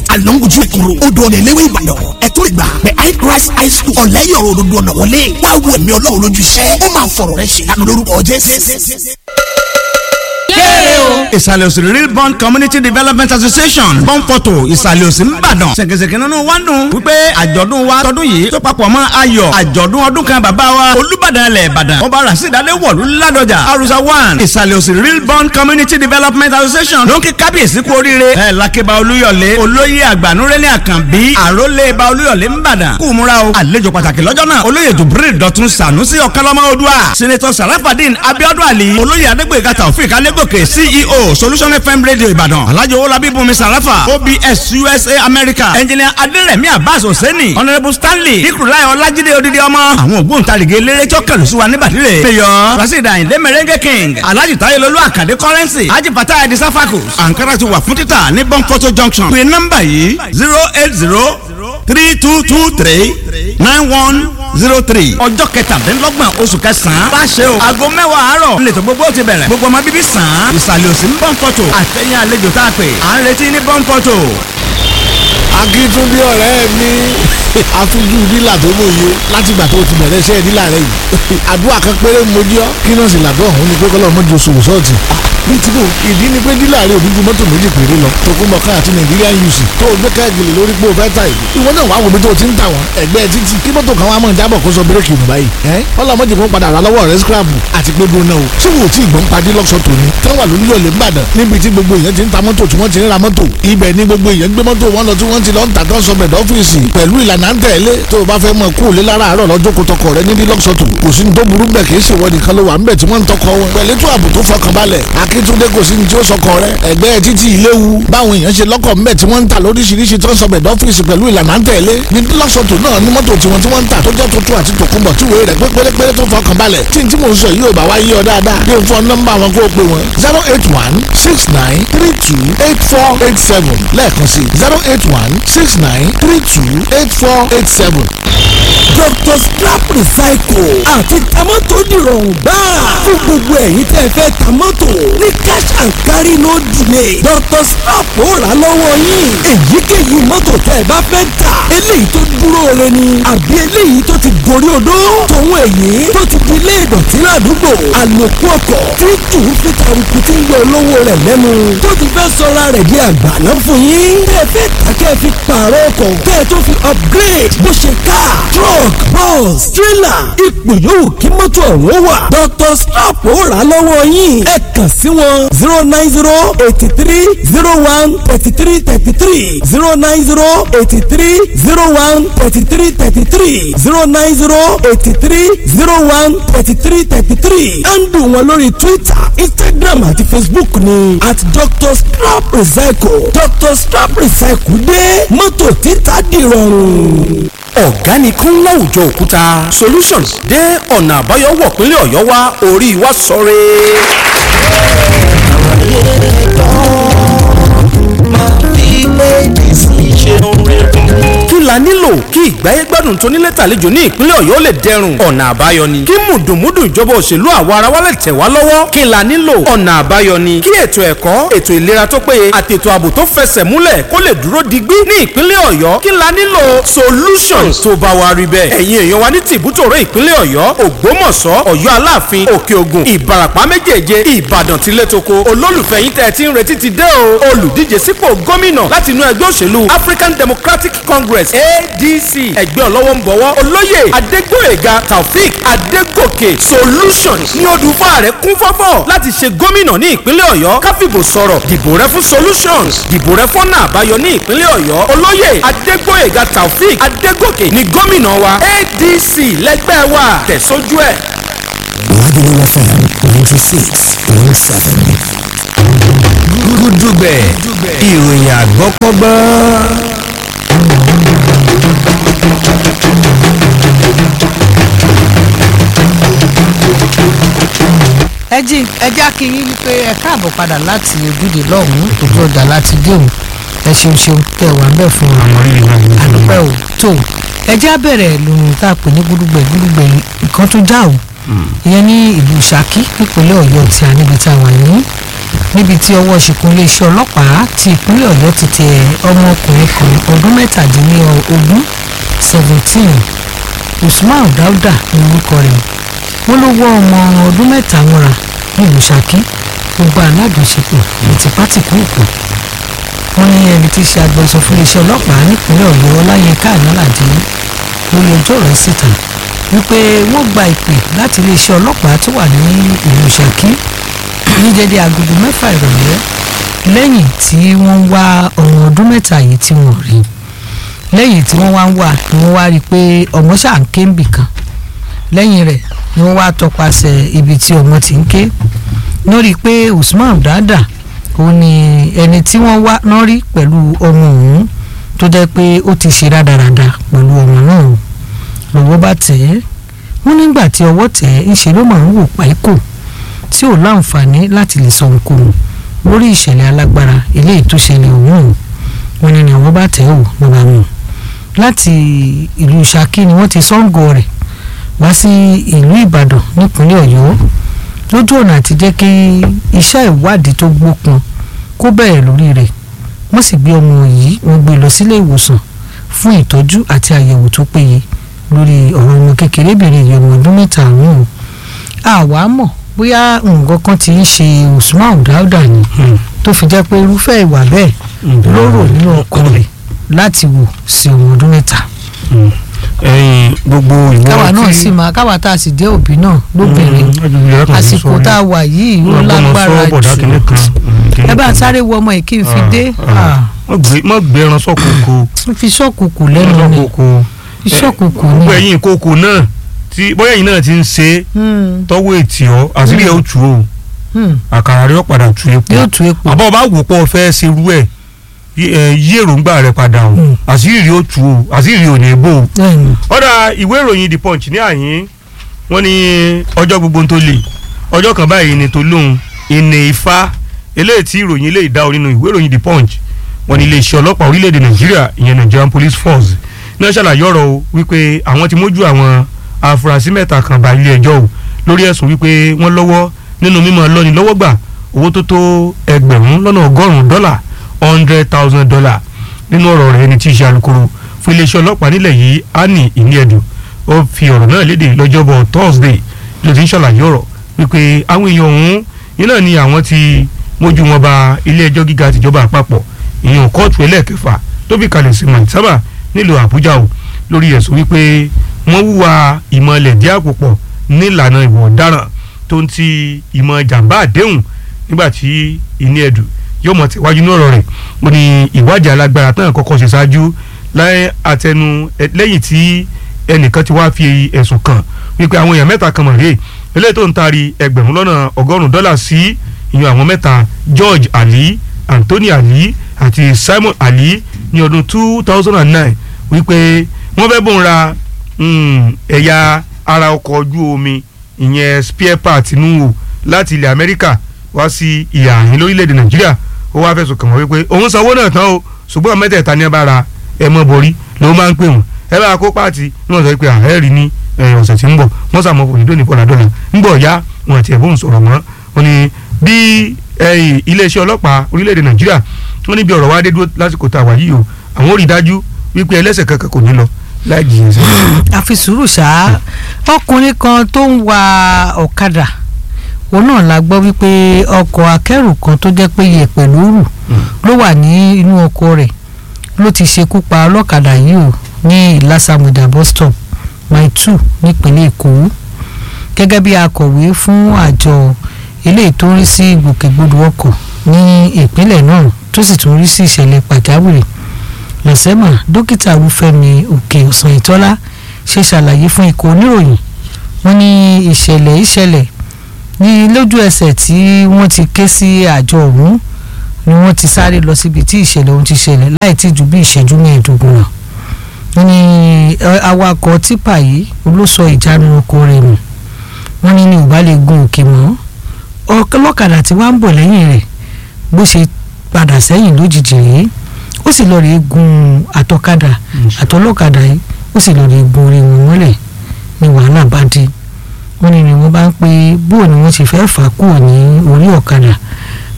alonguju ìkòrò odò ọ̀nà ìléwé ìbàdàn ẹ̀tọ́ ìgbà the high christ high school ọ̀lẹ́yọ̀rọ̀ òdodo ọ̀nà wọlé wá wo ẹ̀mí ọlọ́run lójú iṣẹ́ ó máa fọ̀rọ̀ rẹ ṣe lánàá lórúkọ jésù ìsàlẹ̀ òsì real bond community development association bọ́ǹpọ̀tò ìsàlẹ̀ òsì ńbàdàn ṣèkèṣèkè nínú wa ń dùn wípé àjọ̀dún wa tọdún yìí tó papọ̀ mọ́ ayọ̀ àjọ̀dún ọdún kan bàbá wa olúbàdàn ilẹ̀ ìbàdàn ọba rasidade wọ̀lú ládọjà arusa one ìsàlẹ̀ òsì real bond community development association ló ń kí kábíyèsí kú oríire ẹ̀ lákébá olúyọ̀lé olóyè àgbànúrẹ́lẹ̀ àkànbí àrólé ba olúyọ̀lé ńbàdàn kú múra o àlejò pàtàkì lọ́jọ́ náà olóyè jubril dọ̀tun sànúsì ọ̀kánlọ́mọ odua senator sarafadin abiodun ali olóyè adégbèga taofik alégòkè ceo solution fm radio ìbàdàn alhaji owolabi bùnmi sarafa obs usa america engineer aderemi abbas hosseini honourable stanley ikurulai ọlájídé odidi ọmọ àwọn ògbóǹtarìgì eléré tó kẹlù sí wa níbàdìrẹ mayor rasida ayinde merengue king alhaji tayelolu akande currency haji fatah edi safakus ankara ti wà fún títà ní bonfoto junction pé nọ́mbà yìí zero eight zero three two two three nine one zero three ọjọ́ kẹtàdínlọ́gbọ̀n oṣù kẹsàn-án bá ṣe o aago mẹ́wàá àárọ̀ nílẹ̀ tó gbogbo ti bẹ̀rẹ̀ gbogbo ọmọ bíbí sàn án ìsàlẹ̀ òsì ń bọ́n fọ́tò àtẹ̀yìn àlejò tá a pè à ń retí ní bọ́n fọ́tò. akíntúndé ọ̀rẹ́ mi afunjú dílà tó lóye látìgbà tó ti bẹ̀rẹ̀ iṣẹ́ dílà rẹ yìí àdúrà kan péré mojú ọ kí náà sì làdó ọ̀hún ni pé kọ́lọ́ mọ́jú oṣù sọ́ọ̀tì bíi tí kò ìdí ni pé dílà rẹ òdúdú mọ́tò méjì péré lọ tokunbọ̀ká àti Nigerian UC tó o gbé káàgìlì lórí pé o fẹ́ ta ìlú ìwọ náà wàá wò bí tó o ti ń tà wọ́n ẹgbẹ́ títì kí mọ́tò kan wàá mọ̀ jábọ̀ kó sọ bírèkì nù báyìí ẹ́ ọlọ́mọdé kan padà rà lọ́wọ́ rẹ scrap àti pé gbóná o ṣé wò ó tí ìgbọ́n padì lọ́sọ̀ tòní tán wà lórí ọ̀lẹ́ Ìbàdàn níbi tí gbogbo èèyàn ti ń ta mọ́tò tí wọ́n ti ń ra mọ́tò ibẹ̀ ni gbogbo èèyàn gbé mọ́tò wọn lọ tí wọ́n ti lọ ń tà tán sọbẹ̀ dọ́fíìsì pẹ̀lú ìlànà ń tẹ̀lé tó o bá fẹ́ mọ̀ kú òlé lára àárọ̀ lọ́jọ́ kó tọkọ rẹ níbi lọ́sọ̀tò kò sí ní tó burú bẹ̀ kì í ṣèwọ nìkan ló wà ń bẹ̀ tí wọ́n ń tọkọ wọn pẹ̀lú ètò ààbò tó fọkànbalẹ̀ Akíntúndé kò sí ní tí ó sọkọ rẹ ẹgbẹ́ títí ìléwu báwọn èèyàn ṣe lọ́kọ̀ ń bẹ̀ tí wọ́n ń tà lóríṣiríṣi tó ń sọbẹ̀ dọ́fíìsì pẹ̀lú ìlànà ń tẹ̀lé ní lọ́sọ̀tò náà ní mọ́tò tiwọn tí wọ́n ń tà tó jẹ́ tuntun àti tòkunbọ̀ tí wèé rẹ̀ pé pérépéré tó fọkànbalẹ̀ tí n tí mò ń sọ yìí ò bá wá yí ọ dáadáa bí n fọ nọ́mbà wọn kó o pè wọn zero eight one six nine three two eight four eight seven lẹ́ẹ̀kan sí zero eight one six nine three two eight four eight seven. Dr. Scrap Recycle àti tamọ́tò dìrọ̀rùn gbáà fún gbogbo ẹ̀yin tẹ́ ẹ fẹ́ tamọ́tò ní cash and carry no delay Dr. Scrap ó rà lọ́wọ́ yín èyíkéyìí mọ́tò tẹ́ ẹ bá fẹ́ tà eléyìí tó dúró re ni àbí eléyìí tó ti gorí odó tòun èyí tó ti di ilé ìdọ̀tí ládùúgbò àlòkù ọkọ̀ tí tù ú fi taruku tí ń yọ olówó rẹ̀ lẹ́nu tó ti fẹ́ sọra rẹ̀ di àgbàná fún yín tẹ́ ẹ fẹ́ tà kẹ́ ẹ fi pààrọ̀ ọkọ̀ kẹ́ ẹ tó fi upgrade bó ṣe ká truck bus trailer ipò yòówù kí mọ́tò ọ̀hún wà Dr. Slap ó rà lọ́wọ́ yín ẹ kàn sí wọn zero nine zero eighty three zero one thirty three thirty three zero nine zero eighty three zero one thirty three thirty three zero nine zero eighty three zero one thirty three thirty three handle wọn lórí Twitter Instagram àti Facebook ni at Dr. Slap Recycle Dr. Slap Recycle dé mọ́tò títà dìrọ̀rùn ọ̀gáníkún láwùjọ òkúta solutions dé ọ̀nà àbáyọ wọ̀ pínlẹ̀ ọ̀yọ́ wá orí wa sọ̀rẹ́. kí la nílò kí ìgbáyé gbádùn tó nílé tàlejò ní ìpínlẹ̀ ọ̀yọ́ lè dẹrùn ọ̀nà àbáyọ ni kí mùdùnmúdùn ìjọba òṣèlú àwa ara wa lè tẹ̀ wá lọ́wọ́ kí la nílò ọ̀nà àbáyọ ni kí ètò ẹ̀kọ́ ètò ìlera tó péye àti ètò ààbò tó fẹsẹ̀ múlẹ̀ kó lè dúró digbí ní ìpínlẹ̀ ọ̀yọ́ kí la nílò solutions tó bá wa rí bẹ́ẹ̀ ẹ̀yin èèyàn wa ní tìbútòrò ìpínlẹ̀ ọ̀yọ́ ògbómọ̀ṣọ́ ọ̀yọ́ aláàfin òkè ògùn ìbarapá méjèèje ìbàdàn tilétoko olólùfẹ́ yín tẹ́ ẹ ti ń retí ti dé o olùdíje sípò gómìnà láti inú ẹgbẹ́ òṣèlú african democratic congress adc ẹgbẹ́ ọlọ́wọ́ ń bọ̀wọ́ olóyè adégbòyèga taofik adégòkè solutions ní odùfà rẹ̀ kún fọ́fọ́ láti ṣe gómìnà ní ìpínlẹ̀ ọ̀yọ́ káfíbò sọ̀rọ̀ dìbò rẹ fún solutions dìbò rẹ fọ́nà àbáyọ ní ìpínlẹ̀ ọ̀yọ́ olóyè adégbòyèga taofik adégòkè ní gómìnà wa adc lẹ́gbẹ́ wa tẹ̀sójú ẹ̀. Lagelu FM ninety six point seven. gúdúgbẹ̀ ìròyìn àgbọ́kọ́gbọ́n. ẹ jí ẹ já kí yín wípé ẹ káàbọ̀ padà láti ojúde lọ́hùn-ún ojú ọjà láti dé òun ẹ ṣeun ṣeun tẹ wà ń bẹ̀ fún àdúpẹ́ ò tó ẹ já bẹ̀rẹ̀ lóhun tá a pè ní gbúdúgbẹ̀ gbúdúgbẹ̀ nǹkan tó já o ìyẹn ní ìlú Ṣakí nípínlẹ̀ Ọ̀yọ́ tí a níbi tá a wà ní níbi tí ọwọ́ ṣìkún iléeṣẹ́ ọlọ́pàá ti ìpínlẹ̀ ọ̀yọ́ ti tẹ ọmọkùnrin kan ọdún mẹ́tàdínlógún seventeen usman dauda ní orúkọ rẹ̀ wọ́n ló wọ́ ọmọ ọdún mẹ́ta mọ́ra nílùú ṣákí gbogbo alájọṣepọ̀ ní tipátìkúùkù wọ́n ní ẹni tí í ṣe agbẹnusọ fún iléeṣẹ́ ọlọ́pàá nípínlẹ̀ ọ̀yọ́ ọláyínká ànálàdé lórí ọjọ́ rẹ̀ síta wípé wọ́n gba ìpè láti iléeṣẹ́ ọlọ́pàá tó wà ní ìlú ṣákí ní dédé agogo mẹ́fà ìrọ̀lẹ́ lẹ́yìn tí wọ́n ń wá ọmọ ọdún mẹ́ta yìí tí wọ́n rí lẹ́yìn tí wọ́n wá ń wà ni wọ́n wá rí i pé ọmọ ṣáà ń ké ń bì kan lẹ́yìn rẹ̀ ni wọ́n wá tọpasẹ̀ ibi tí ọmọ ti ń ké lórí pé Usman Dada òun ni ẹni tí wọ́n wá náà rí pẹ̀lú ọmọ òun tó jẹ́ pé ó ti ṣe rádaràda pẹ̀lú ọmọ náà lọ́wọ́ bá tẹ̀ ẹ́ wọ́n nígbà tí ọwọ́ tẹ̀ ẹ́ ńṣe ló máa ń wò páíkò tí ò láǹfààní láti lè sọ ohunkóhun lórí ìṣẹ̀lẹ̀ alágbára eléyìí tó ṣẹlẹ̀ òun wọ́n ní ni àwọn bá tẹ̀ ẹ́ wò ló bá mú láti ìlú Ṣakí ni wọ́n ti sọ́ǹgọ̀ rẹ̀ wá sí ìlú Ìbàdàn nípínlẹ̀ Ọ̀yọ́ lójú ọ̀nà àti jẹ́ kí iṣẹ́ ìwádìí tó gbópọn kó bẹ̀rẹ̀ lórí rẹ̀ wọ́n sì gbé ọmọ yìí wọ́n gbé lọ sílé ìwòsàn fún ìtọ́jú àti àyẹ̀wò tó péye lórí ọ̀rọ̀ ọmọ kékerébìnrin yìí ọmọ ọdún mẹ́ta ọ̀hún àwa mọ̀ bóyá nǹkan kan ti ń ṣe Usman Dauda ni tó fi jẹ́ pé irúfẹ́ ìwà bẹ́ẹ̀ ló rò nínú ọkọ rẹ̀ láti wò sí ọmọ ọdún mẹ́ta ẹyin gbogbo ìwọ káwa náà sì máa káwa tá a sì jẹ́ òbí náà lóbìnrin àsìkò tá a wà yìí ó lágbára jù ẹ bá sáré wọ ọmọ yìí kí n fi dé mọ gbé ẹran sọkòkò n fi ṣọ́kùkù lẹ́nu ni fi ṣọ́kùkù ni gbogbo ẹ̀yin ìkókò náà tí bóyá ẹ̀yin náà ti ń ṣe tọ́wọ́ ètì ọ́ àṣírí ẹ̀ ó tù ó àkàrà rẹ̀ ó padà tu epo yóò tu epo àbọ̀ bá wò pọ̀ fẹ́ ṣerú ẹ̀ yí èròǹgbà rẹ padà o àṣírí ó tu o àṣírí ò ní bò o. ọ̀dà ìwé ìròyìn the punch ní àyín wọ́n ní ọjọ́ gbogbo tó lè ọjọ́ kan báyìí ni tó lóhun ìní ifá eléyìí tí ìròyìn eléyìí dá o nínú ìwé ìròyìn the punch wọ́n ní iléeṣẹ́ ọlọ́pàá orílẹ̀-èdè nàìjíríà ìyẹn nigerian police force náà ṣàlàyé ọ̀rọ̀ o wípé àwọn ti mójú àwọn afurasí mẹ́ta kan bá ilé ẹjọ́ o lórí ẹ̀sùn wípé wọ́n lọ́wọ́ nínú mímọ́ lọ́ni lọ́wọ́ gbà owó tó tó ẹgbẹ̀rún lọ́nà ọgọ́rùn-ún dọ́là hundred thousand dollar nínú ọ̀rọ̀ rẹ̀ ẹni tí í ṣe alukoro fún iléeṣẹ́ ọlọ́pàá nílẹ̀ yìí Annie Ìníẹ̀dùn ó fi ọ̀rọ̀ náà léde lọ́jọ́bọ̀ Thursday ló ti ń ṣàlàyé ọ̀rọ̀ wípé àwọn èèyàn ọ̀hún yìí náà ni àwọn ti mójú wọn ba ilé ẹjọ́ gíga tìjọba àpapọ̀ ìyẹn kóòtù ẹlẹ́ẹ̀kẹfà tó fi kalẹ̀ sí Maitama nílùú Àbújá o lórí ẹ̀sùn wípé wọ́n wúwa ìmọ̀lẹ̀ dí àpòpọ̀ nílànà ìwọ̀ ọ̀daràn tó ń ti ìmọ̀ jàǹbá àdéhùn nígbà tí Ìníẹ̀dùn yóò mọ̀ tẹ̀wájú ní ọ̀rọ̀ rẹ̀ ó ní ìwádìí alágbára tán kọ́kọ́ ṣe ṣáájú láyé àtẹnu lẹ́yìn tí ẹnìkan ti wá fi ẹ̀sùn kàn wípé àwọn èèyàn mẹ́ta kan mọ̀ rèé eléyìí tó ń taari ẹgbẹ̀rún lọ́nà ọgọ́rùn-ún dọ́là sí ìyẹn àwọn mẹ́ta George Ali Anthony Ali àti Simon Ali ní ọdún two thousand and nine wípé wọ́n fẹ́ bóun ra ẹ̀yà ara ọkọ̀ ojú omi ìyẹn spare part nù láti ilẹ̀ Amẹ́ríkà wá sí ìhà àyín lórílẹ̀‐èdè Nàìjíríà ó wá fẹ̀sùn kàn wọ́n wípé òun sanwó náà tán o ṣùgbọ́n mẹ́tẹ̀ẹ̀ta ní ẹ bá ra ẹ mọ́ borí ló máa ń pè wọ́n ẹ bá kó páàtì ní wọ́n sọ pé ààrẹ rí ní ọ̀sẹ̀ tí ń bọ̀ wọ́n sàmọ́ fún ìdóni pọ̀lá dọ́là ń bọ̀ ya wọn àti ẹ̀bùn sọ̀rọ̀ mọ́ wọn ni bí iléeṣẹ́ ọlọ́pàá orílẹ̀-èdè Nàìjíríà wọ́n ní bí ọ̀rọ̀ wá dé dúró lásìkò tá a wà yìí o àwọn ò rí dájú wípé ẹlẹ́sẹ̀ kankan kò ní lọ láì jìyàn sí. àfi sùúrù ṣá ọkùnrin kan tó ń wa ọ̀kadà òun náà la gbọ́ wípé ọkọ̀ akẹ́rù kan tó jẹ́ pé yẹ̀pẹ̀ lóru ló wà ní inú ọkọ̀ rẹ̀ ló ti ṣekú pa ọlọ́kadà yìí o ní ìlàsàmùdà bus stop mile two nípínlẹ̀ èkó gẹ́gẹ́ bí akọ̀wé fún àjọ eléyìí tó ń rí sí ìgbòkègbodò ọkọ̀ ní ìpínlẹ̀ náà tó sì tún rí sí ìṣẹ̀lẹ̀ pàjáwìrì lọ́sẹ̀mà dókítà olúfẹ́mi òkè ọ̀sán ìtọ́lá ṣe ṣàlàyé fún ikọ̀ oníròyìn wọ́n ní ìṣẹ̀lẹ̀ ìṣẹ̀lẹ̀ ní lójú ẹsẹ̀ tí wọ́n ti ké sí àjọ ọ̀hún ni wọ́n ti sáré lọ síbi tí ìṣẹ̀lẹ̀ ọ̀hún ti ṣẹlẹ̀ láì tí ju bí ìṣẹ́jú mẹ́ẹ̀ẹ́dógún lọ. wọ́n ní awakọ̀ tipa yìí olóṣọ ìjánu ọkọ̀ rẹ̀ nù wọ́n ní ní ò bá lè gun òkè mọ́ ọlọ́kadà tí wọ́n ń bọ̀ lẹ́yìn rẹ̀ bó ṣe padà sẹ́yìn lójijì rèé ó sì lọ rèé gun àtọ̀kadà àtọlọ́kadà yìí ó sì lọ rèé gun orí wọn mọ́lẹ̀ ní wàhálà bá dé wọ́n ní ni wọ́n bá ń pe bó ni wọ́n ti fẹ́ fà kúrò ní orí ọ̀kadà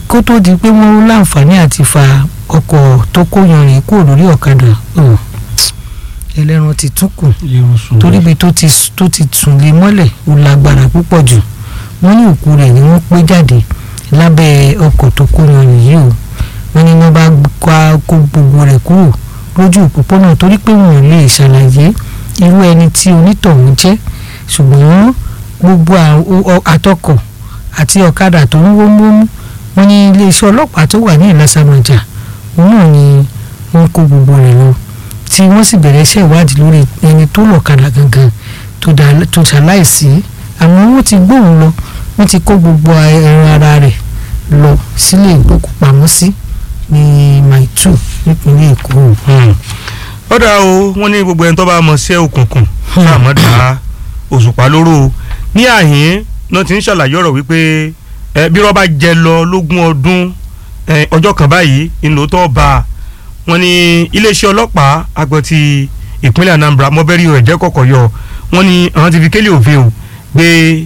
kó tó di pé wọ́n láǹfààní àti fa ọkọ̀ tó kó yanrìn kúrò lórí ọ̀kadà oh, ẹlẹ́ran ti tún kù torí ibi tó ti tó ti tún lé mọ́lẹ̀ ó lágbára púpọ̀ jù wọ́n ní òkú rẹ̀ ni wọ́n pé jáde lábẹ́ ọkọ̀ tó kó yanrìn yìí o wọ́n ní wọ́n bá kó kó gbogbo rẹ̀ kúrò lójú òpópónà torí pé wọn ò lè ṣàlàyé irú ẹni tí onítọ̀hún jẹ́ ṣùgbọ́n gbogbo àtọkọ̀ àti ọ̀kadà tó ń wómúwómú wọ́n ní iléeṣẹ́ ọlọ́pàá tó wà ní ìlàsàmọ̀jà òun náà ni wọ́n kó gbogbo rẹ̀ lọ tí wọ́n sì bẹ̀rẹ̀ iṣẹ́ ìwádìí lórí ẹni tó lọ̀kadà gangan tó ṣaláìsí àmọ́ wọ́n ti gbóhùn lọ wọ́n ti kó gbogbo ẹran ara rẹ̀ lọ sílé ìgbókùpamọ́sí ní maitu nípínlẹ̀ èkó. ó dá o wọ́n ní gbogbo ẹni tó bá mọ̀ sí òkùnkùn náà mọ̀ dá òṣùpá lóró o ní àhín náà ti ń ṣàlàyé ọ̀rọ̀ wípé ẹ bí rọ́bà jẹ lọ lógún ọdún ọjọ́ kan báyìí ńlọtọ́ bá wọn ní iléeṣẹ́ ọlọ́pàá agbọ̀n ti ìpínlẹ̀ Anambra mọ́bẹ́rì rẹ̀ jẹ́ kọ̀kọ̀ yọ wọn ní àwọn ti fi kélé òfin o gbé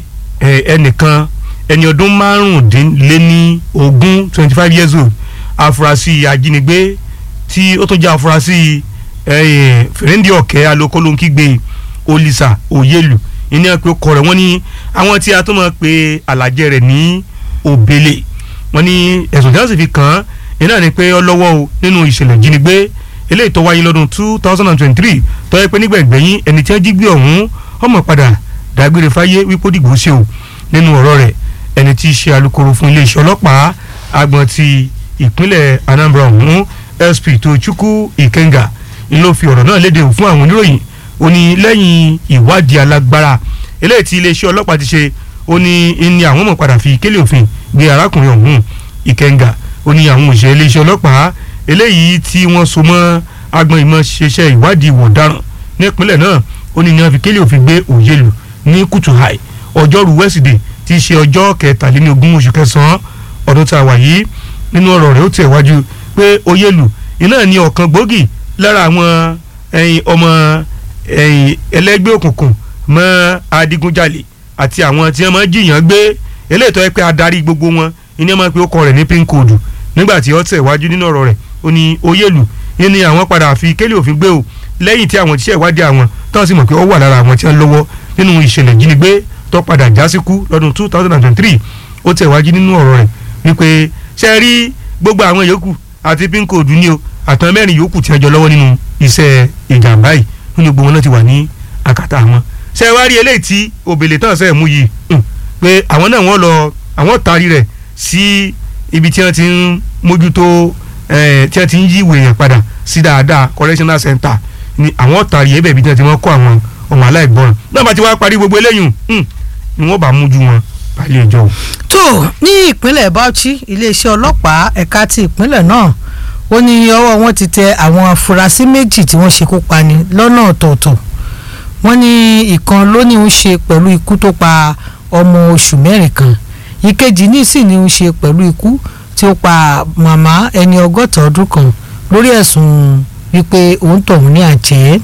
ẹnìkan ẹni ọdún márùndínléní ogún twenty five years old afurasí ajínigbé tí ó tún jẹ́ afurasí fèrèndé ọ̀kẹ́ alokólóńkígbe olisa oyelu ìní ẹ̀ pé ọkọ rẹ̀ wọ́n ní àwọn tí a tún máa pe àlàjẹ rẹ̀ ní òbélé wọ́n ní ẹ̀sùn tí wọ́n sì fi kàn án iná ni pé ọlọ́wọ́ o nínú ìṣẹ̀lẹ̀ ìjínigbé eléyìí tó wáyé lọ́dún two thousand and twenty-three tó yẹ pé nígbẹ̀gbẹ̀yìn ẹni tí wọ́n jí gbé ọ̀hún ọmọ padà dágbére fáyé wípé ó dìgbò sí o nínú ọ̀rọ̀ rẹ̀ ẹni tí í ṣe alukoro fún iléeṣẹ́ ọlọ́pàá agbọ̀n ti ìpínlẹ̀ Anambra ọ̀hún SP Tochukwu Ikenga ń ló fi ọ̀rọ̀ náà léde fún àwọn oníròyìn ó ní lẹ́yìn ìwádìí alágbára eléyìí tí iléeṣẹ́ ọlọ́pàá ti ṣe ó ní ní àwọn ọmọ padà fi kélé òfin gbé arákùnrin ọ̀hún Ìkẹ́ngà ó ní àwọn òṣèré iléeṣẹ́ ọlọ́pàá eléyìí tí wọ́n so mọ́ agbọn ìmọ̀ ṣiṣẹ́ ìwádìí ìwọ̀ ọ̀daràn nípínlẹ̀ náà ó ní ní wọ́n fi kélé òfin gbé òyèlú ní kùtùhàì ọjọ́rú wẹ́sídẹ̀ẹ́ tí í ṣe ọjọ́ kẹtàlélógún oṣù kẹsàn-án ọdún tá a wà yìí nínú ọ̀rọ̀ rẹ̀ ó tẹ̀ wájú pé òyèlú iná ní ọ̀kan gbòógì lára àwọn ọmọ ẹlẹ́gbẹ́ òkùnkùn mọ́ adigunjalè àti àwọn tí wọ́n máa jiyàn gbé eléyìí tó yẹ pé adarí gbogbo wọn ìní ẹ̀ máa pe ọkọ rẹ̀ ní pin code nígbà tí ó tẹ̀ wájú nínú ọ̀rọ̀ rẹ̀ ó ní oyèlú ní àwọn padà fi kélé òfin gbé o lẹ́yìn tí àwọn tíṣẹ́ ìwádìí àwọn tó sì mọ̀ pé ó wà lára àwọn tí wọ́n lọ́wọ́ nínú ìṣẹ̀lẹ̀ jínigbé tó padà já síkú lọ́dún two thousand and twenty-three ó tẹ̀ wájú nínú ọ̀rọ̀ rẹ̀ wípé ṣe rí gbogbo àwọn yòókù àti pin code ní o àtàn mẹ́rin yòókù tí wọ́n jọ lọ́wọ́ nínú iṣẹ́ ìjàmbá yìí nínú gbogbo wọn náà ti wà ní àkàtà wọn ṣe wá rí eléyìí tí òbèlè tán ṣe mú yìí pé àwọn náà wọ́n lọ àwọn taari rẹ̀ sí ibi tí wọ́n ti ń mójútó tí wọ́n ti ń yí ìwé yẹn padà sí dáadáa correctional center ni àwọn taari yẹn bẹ̀ẹ̀ bí wọ́n ti wọ́n kó àwọn ọmọ aláìgbọràn náà bá ti wá parí gbogbo eléyìí ni wọ́n bá mójú wọn balẹ̀ ẹjọ́. tó ní ìpínlẹ̀ Bauchi iléeṣẹ́ ọlọ́pàá ẹ̀ka ti ìpínlẹ̀ náà ó ní ọwọ́ wọn ti tẹ àwọn afurasí méjì tí wọ́n ṣekú pani lọ́nà ọ̀tọ̀ọ̀tọ̀ wọ́n ní ìkan ló ní ń ṣe pẹ̀lú ikú tó pa ọmọ oṣù mẹ́rin kan ìkejì ní sì ní ń ṣe pẹ̀lú ikú tí ó pa màmá ẹni ọgọ́ta ọdún kan lórí ẹ̀sùn wípé òun tọ̀hún ní àjẹ́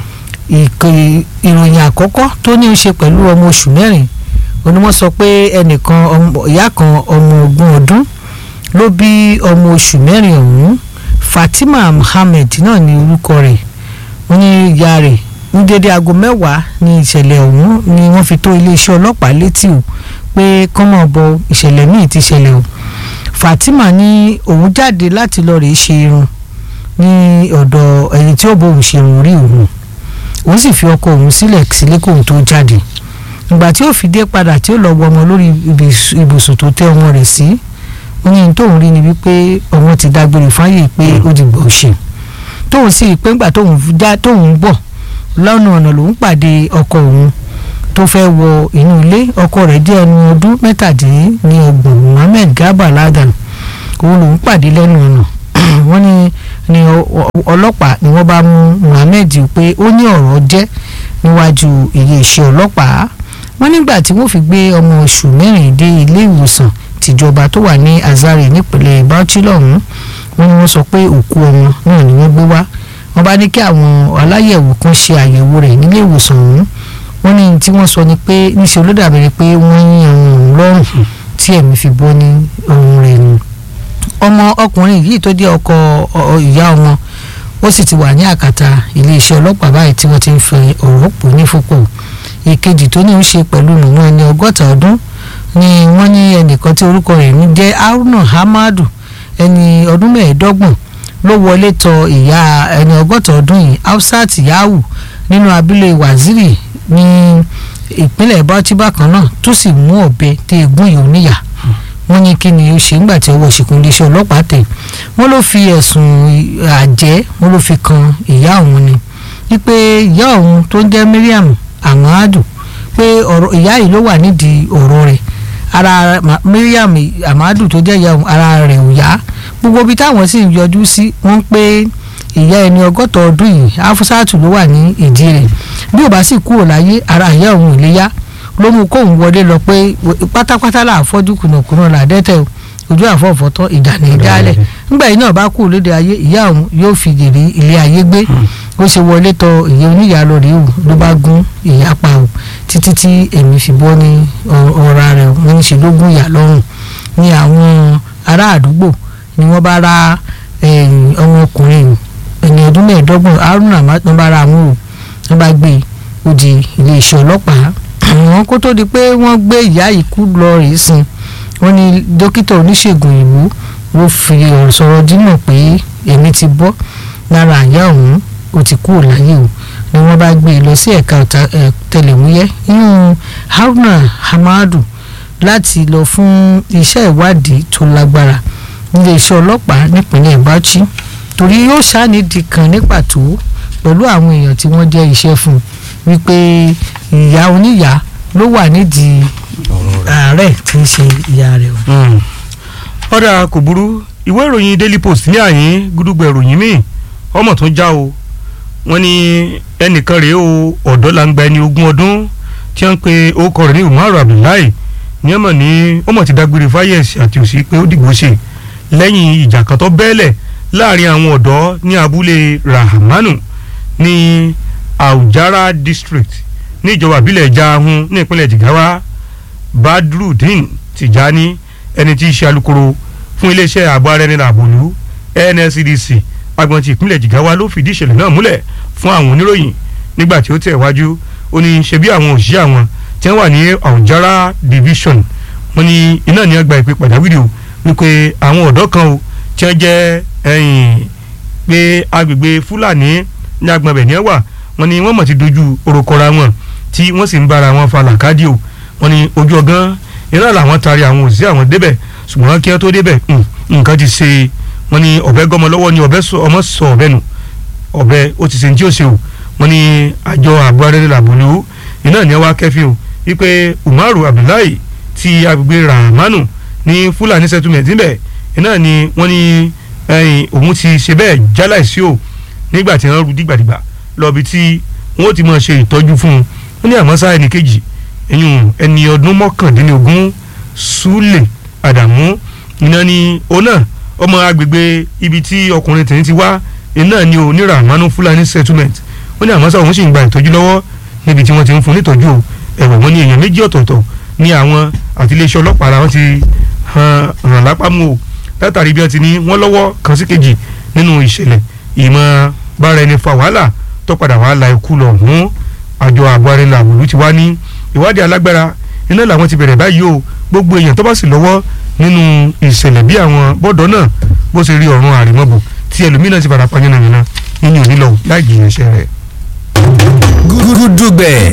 ìròyìn àkọ́kọ́ tó ní ń ṣe pẹ̀lú ọmọ oṣù mẹ́rin òní wọ́n sọ pé ẹnìkan ìyá kan ọmọ ogún ọdún ló bí ọmọ oṣù mẹ́rin ọ̀hún Fatima Muhammed náà ní orúkọ rẹ̀ wọ́n ní ìyá rẹ̀ ní dédé aago mẹ́wàá ní ìṣẹ̀lẹ̀ ọ̀hún ni wọ́n fi tó iléeṣẹ́ ọlọ́pàá létí o pé kọ́mọ̀ bọ ìṣẹ̀lẹ̀ míì ti ṣẹlẹ̀ o Fatima ní òun jáde láti lọ rèé ṣe irun ní ọ̀dọ̀ ẹni tí ó bọ òun ṣe irun rí òun òun sì fi ọkọ òun sílẹ̀ sílé kóun tó jáde ìgbà tí ó fi dé padà tí ó lọ wọ ọmọ lórí ibùsùn tó tẹ́ ọmọ rẹ̀ sí ó ní tóun rí ni wípé ọmọ ti dágbére fáyè pé ó di gbọ̀ ṣe tóun sì pé ńgbà tóun já tóun bọ̀ lọ́nà ọ̀nà lòun pàdé ọkọ òun tó fẹ́ wọ inú ilé ọkọ rẹ̀ jẹ́ ẹni ọdún mẹ́tàdínlọ́gbọ̀n Muhammed Garba Ladan òun lòun pàdé lẹ́nu ọ̀nà wọ́n ní ní ọlọ́pàá ni wọ́n bá mú Muhammed pé ó ní ọ̀rọ̀ jẹ́ níwájú iléeṣẹ́ ọlọ́pàá wọ́n nígbà tí wọ́n fi gbé ọmọ oṣù mẹ́rin dé ilé ìwòsàn tìjọba tó wà ní Azare nípínlẹ̀ Bauchi lọ́hùn wọ́n ní wọ́n sọ pé òkú ọmọ náà ni wọ́n gbé wá wọ́n bá ní kí àwọn aláyẹ̀wò kan ṣe àyẹ̀wò rẹ̀ nílé ìwòsàn ọ̀hún wọ́n ní tí wọ́n sọ ni pé níṣẹ́ ló dàbí pé wọ́n yín ọ̀hún ọ̀hún lọ́rùn tí ẹ̀mí fi bọ́ ní ọ̀hún rẹ̀ nù ọmọ ọkùnrin yìí tó jẹ́ ọkọ ọ- ìyá ọmọ ó sì ti wà ní àkàtà iléeṣẹ́ ọlọ́pàá báyìí tí wọ́n ti ń fi ọ̀rọ̀ pò ní fúnpò ìkejì tó ní í ṣe pẹ̀lú mọ̀mọ́ ẹni ọgọ́ta ọdún ni wọ́n ní ẹnìkan tí orúkọ rẹ̀ ń jẹ́ haruna hamadu ẹni ọdún mẹ́ẹ̀ẹ́dọ́gbọ̀n ló wọlé tọ ìyá ẹni ọgọ́ta ọdún yìí hafsat yahu nínú abúlé waziri ní ìpínlẹ̀ bauchi bákan náà tó sì mú ọ̀bẹ tí egun yìí níyà wọ́n ní kí ni ó ṣe ńgbà tí ọwọ́ ṣìkún iléeṣẹ́ ọlọ́pàá tẹ̀ wọ́n ló fi ẹ̀sùn àjẹ́ wọ́n ló fi kan ìyá òun ni wípé ìyá òun tó ń jẹ́ Mariam Amadu pé ọ̀rọ̀ ìyá yìí ló wà nídìí ọ̀rọ̀ rẹ̀ ara Ma- Mariam Amadu tó jẹ́ ìyá òun ara rẹ̀ ò yá gbogbo ibi táwọn sì ń yọjú sí wọ́n pé ìyá ẹni ọgọ́ta ọdún yìí Afusatu ló wà ní ìdí rẹ̀ bí ò bá sì kúrò láyé ara ìyá òun ò lè yá ló mú kóun wọlé lọ pé pátápátá là àfọ́jú kùnàkùnà là dẹ́tẹ̀ o ojú àfọ̀fọ́tọ́ ìjà ní ìdálẹ̀ nígbà yìí náà bá kú lóde ayé ìyá òun yóò fi jèrè ilé ayé gbé ó ṣe wọlé tọ ìyá oníyàá lọ rèé o ló bá gún ìyá pa o títí tí èmi fi bọ́ ní ọ- ọ̀ra rẹ̀ wọ́n ń ṣe ló gún ìyá lọ́rùn ní àwọn ará àdúgbò ni wọ́n bá ra ẹ̀yìn ọmọkùnrin ẹni ọdún mẹ́ẹ̀ẹ́dọ́gbọ̀n haruna wọ́n bá ra àwọn o wọ́n bá gbé e ó di iléeṣẹ́ ọlọ́pàá àwọn kó tó di pé wọ́n gbé ìyá yìí kú lọ rèé sin wọ́n ní dókítà oníṣègùn ìlú ló fi ọ̀rọ̀ sọ̀rọ̀ dínà pé èmi ti bọ́ lára àyà òun ó ti kúrò láyé o ni wọ́n bá gbé e lọ sí ẹ̀ka ọ̀tá- ẹ̀, tẹlẹ̀múyẹ́ inú haruna hamadu láti lọ fún iṣẹ́ ìwádìí tó lágbára níléeṣẹ́ ọlọ́pàá nípínlẹ̀ bauchi torí yóò ṣànídìí kan ní pàtó pẹ̀lú àwọn èèyàn tí wọ́n jẹ́ iṣẹ́ fún un wípé ìyá oníyàá ló wà nídìí ààrẹ tí ń ṣe ìyá rẹ̀ o. ọ̀dà kò burú ìwé ìròyìn daily post ní àyín gúdúgbò ìròyìn míì ọmọ tó já o wọ́n ní ẹnìkan rèé o ọ̀dọ́ la ń gba ẹni ogún ọdún tí wọ́n ń pe orúkọ rẹ̀ ní umaru abdullahi ní ọmọ ní ọmọ ti dágbére fáyẹ̀sì àti òsì pé ó dìgbò ṣe lẹ́yìn ìjà kan tó bẹ́ẹ̀lẹ̀ láàrin àwọn ọ̀dọ́ ní abúlé rahamanu ní aujara district ní ìjọba ìbílẹ̀ jahun ní ìpínlẹ̀ jigawa badrudeen tijani ẹni tí í ṣe alukoro fún iléeṣẹ́ ààbò ara ẹni làbòlú nscdc agbọn ti ìpínlẹ̀ jigawa ló fìdí ìṣẹ̀lẹ̀ náà múlẹ̀ fún àwọn oníròyìn nígbà tí ó tẹ̀ wájú ó ní ṣe bí àwọn òṣìṣẹ́ àwọn tí wọ́n wà ní aujara division wọ́n ní iná ní ọgbà ìpè pàjáwìrì o wípé àwọn ọ̀dọ́ kan o tí wọ́n jẹ́ ẹ̀yìn pé agbègbè fúlàní ní agbọ̀nbẹ̀ ní ẹ̀wà wọ́n ní wọ́n mọ̀ ti dojú orokọra wọn tí wọ́n sì ń bára wọn fa làkàdì o wọ́n ní ojú ọgán iná làwọn taari àwọn òṣìṣẹ́ àwọn débẹ̀ ṣùgbọ́n kí wọ́n tó débẹ̀ mm, nǹkan ti ṣe wọ́n ní ọ̀bẹ gọmọ lọ́wọ́ ní ọ̀bẹ sọ ọmọ sọ ọ̀bẹ nù ọ̀bẹ ó ti ṣe ní tí ó ṣe o wọ́n ní àjọ àbúrò arẹ́rẹ́ làbòlú iná ní wá kẹ́fìn o wípé umaru abdullahi ti agbègbè ramanu ní fúlàní settlement níbẹ̀ iná ni wọ́n ní ẹ̀yìn òun ti ṣe bẹ́ẹ̀ jáláìsí o nígbà tí wọ́n rú dìgbàdìgbà lọ́bi tí wọ́n ti máa ṣe ìtọ́jú fún un wọ́n ní àmọ́ sáà ẹnì kejì ẹ̀yìn ẹni ọdún mọ́kàndínlógún súlẹ̀ àdàmú iná ni òun náà ọmọ agbègbè ibi tí ọkùnrin tẹ̀yìn ti wá iná ni ò ní ramanu fúlàní settlement wọ́n ní àmọ́ sáà òun sì ń gba ìtọ́jú lọ́wọ́ níbi tí wọ́n ti ń fún nítọ́jú o ẹ̀wọ̀n wọn ní èèyàn méjì ọ̀tọ̀ọ̀tọ̀ ní àwọn àti iléeṣẹ́ ọlọ́pàá ara wọn ti hàn hàn lápá mú o látàrí bí wọ́n ti ní wọ́n lọ́wọ́ kan sí kejì nínú ìṣẹ̀lẹ̀ ìmọ̀ bára ẹni fa wàhálà tó padà wàá la ikú lọ mú àjọ àgbáre làwùlú ti wá ní ìwádìí alágbára iná làwọn ti bẹ̀rẹ̀ báyìí o gbogbo èèyàn tó bá sì lọ́wọ́ nínú ìṣẹ̀lẹ̀ bí àwọn bọ́dọ̀ náà bó ṣe rí ọ̀run àrèmọ́bù tí ẹlòmíràn ti fara pa yánnayànna nínú ìnílọ̀ láì jìyàn iṣẹ́ rẹ̀. gúdúgbẹ̀